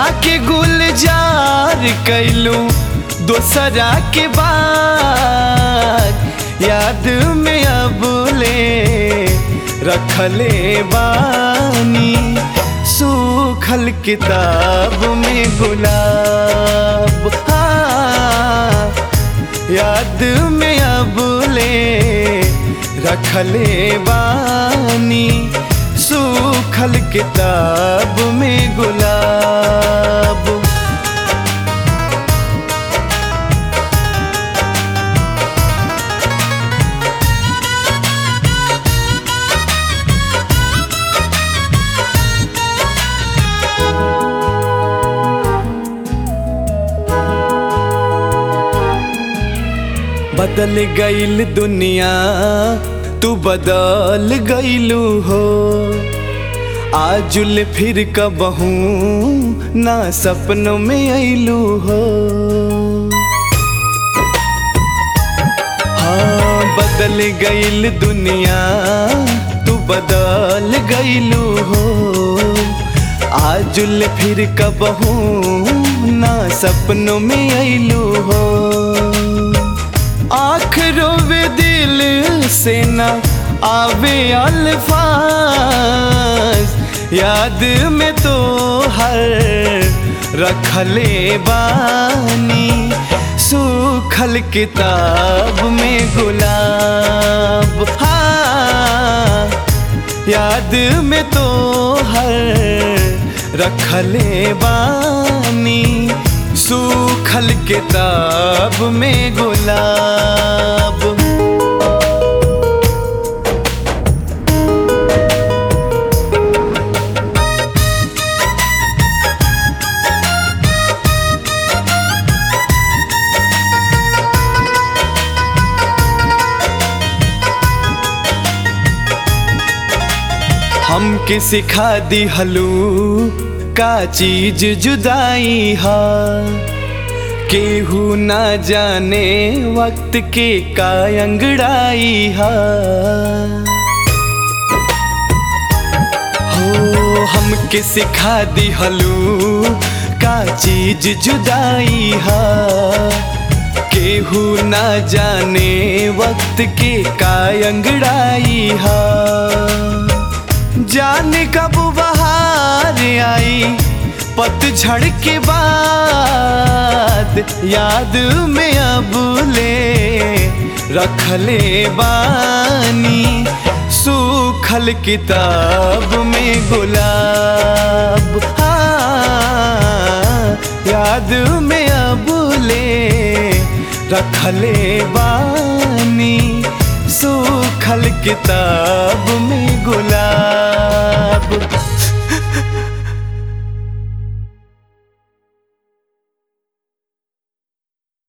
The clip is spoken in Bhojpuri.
जाके गुलजार कैलू दोसरा के बाद याद में अब ले रखले बानी सूखल किताब में गुलाब हाँ याद में अब ले रखले बानी सूखल किताब में गुलाब बदल गईल दुनिया तू बदल गईलू हो आजुल फिर कबहू ना सपनों में अइलू हो हाँ बदल गईल दुनिया तू बदल गईलू हो आजुल फिर कबहू ना सपनों में अइलू हो आँख रोवे दिल से न आवे अल्फाज याद में तो हर रखले बानी सूखल किताब में गुलाब हाँ याद में तो हर रखले बानी सूखल किताब में गुलाब हमके सिखा दी हलू का चीज जुदाई हा केहू ना जाने वक्त के का अंगड़ाई हा हो हमके सिखा दी हलू का चीज जुदाई हा केहू ना जाने वक्त के का अंगड़ाई हा जाने कब बहार आई पतझड़ के बाद याद में अब ले रखले बानी सूखल किताब में गुलाब हाँ याद में अब ले रखले बानी सूखल किताब में